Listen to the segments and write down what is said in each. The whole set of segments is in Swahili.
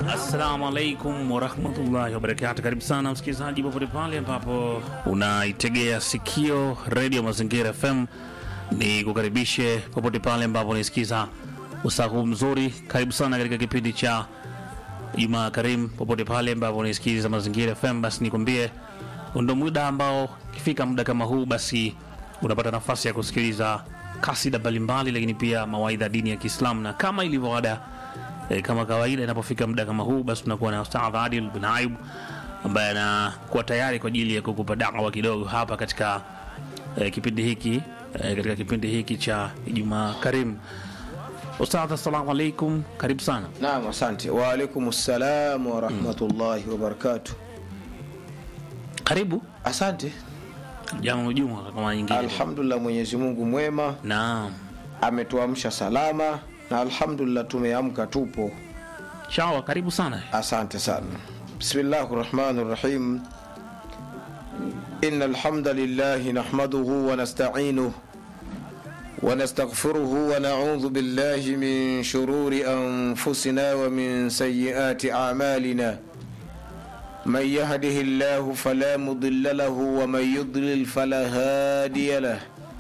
Assalamu alaikum warahmatullahi wabarakatu. Karibu sana msikilizaji, popote pale ambapo unaitegea sikio redio Mazingira FM, ni kukaribishe popote pale ambapo unaisikiza usaa huu mzuri. Karibu sana katika kipindi cha Jumaa Karim, popote pale ambapo unaisikiza Mazingira FM, basi nikwambie ndo muda ambao ikifika muda kama huu, basi unapata nafasi ya kusikiliza kasida mbalimbali, lakini pia mawaidha dini ya Kiislamu na kama ilivyo ada E, kama kawaida inapofika muda kama huu basi tunakuwa na Ustadh Adil bin Aib ambaye anakuwa tayari kwa ajili ya kukupa dawa kidogo hapa katika e, kipindi hiki e, katika kipindi hiki cha Ijumaa Karim. Ustadh, assalamu alaikum, karibu sana. Naam, asante. Wa alaikum salam wa rahmatullahi wa barakatuh. Karibu Asante. jamu juma kama nyingine. Alhamdulillah, Mwenyezi Mungu mwema Naam, ametuamsha salama na alhamdulillah tumeamka tupo. shawa, karibu sana. Asante sana. Bismillahir Rahmanir Rahim. Innal hamdalillah nahmaduhu wa nasta'inuhu wa nastaghfiruhu wa na'udhu billahi min shururi anfusina wa min sayyiati a'malina. من يهده الله فلا مضل له ومن يضلل فلا هادي له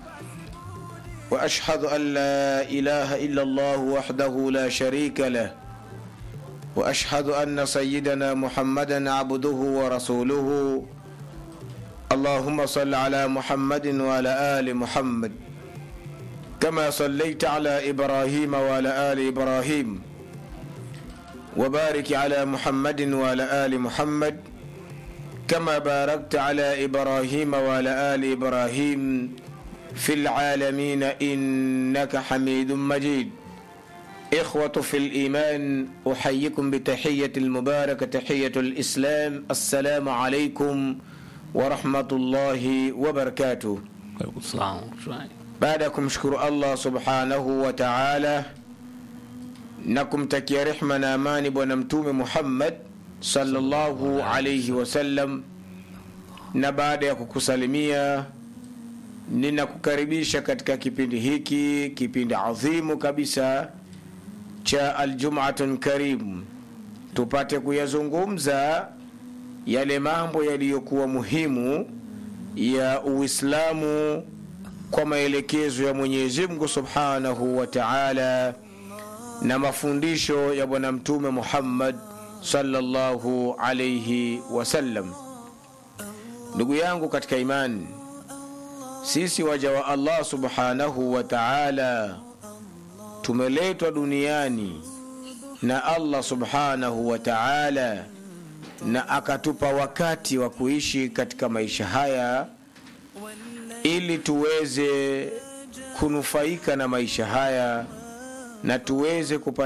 واشهد ان لا اله الا الله وحده لا شريك له واشهد ان سيدنا محمدا عبده ورسوله اللهم صل على محمد وعلى ال محمد كما صليت على ابراهيم وعلى ال ابراهيم وبارك على محمد وعلى ال محمد كما باركت على ابراهيم وعلى ال ابراهيم في العالمين انك حميد مجيد اخوه في الايمان احييكم بتحيه المباركه تحيه الاسلام السلام عليكم ورحمه الله وبركاته Karibu sana. baada ya kumshukuru allah subhanahu wa taala na kumtakia rehma na amani bwana mtume muhammad sallallahu alaihi wasallam na baada ya kukusalimia ninakukaribisha katika kipindi hiki kipindi adhimu kabisa cha aljumatun karim tupate kuyazungumza yale mambo yaliyokuwa muhimu ya uislamu kwa maelekezo ya mwenyezi mungu subhanahu wa taala na mafundisho ya bwana mtume muhammad sallallahu alaihi wasallam ndugu yangu katika imani sisi waja wa allah subhanahu wa taala tumeletwa duniani na allah subhanahu wa taala na akatupa wakati wa kuishi katika maisha haya ili tuweze kunufaika na maisha haya na tuweze kupata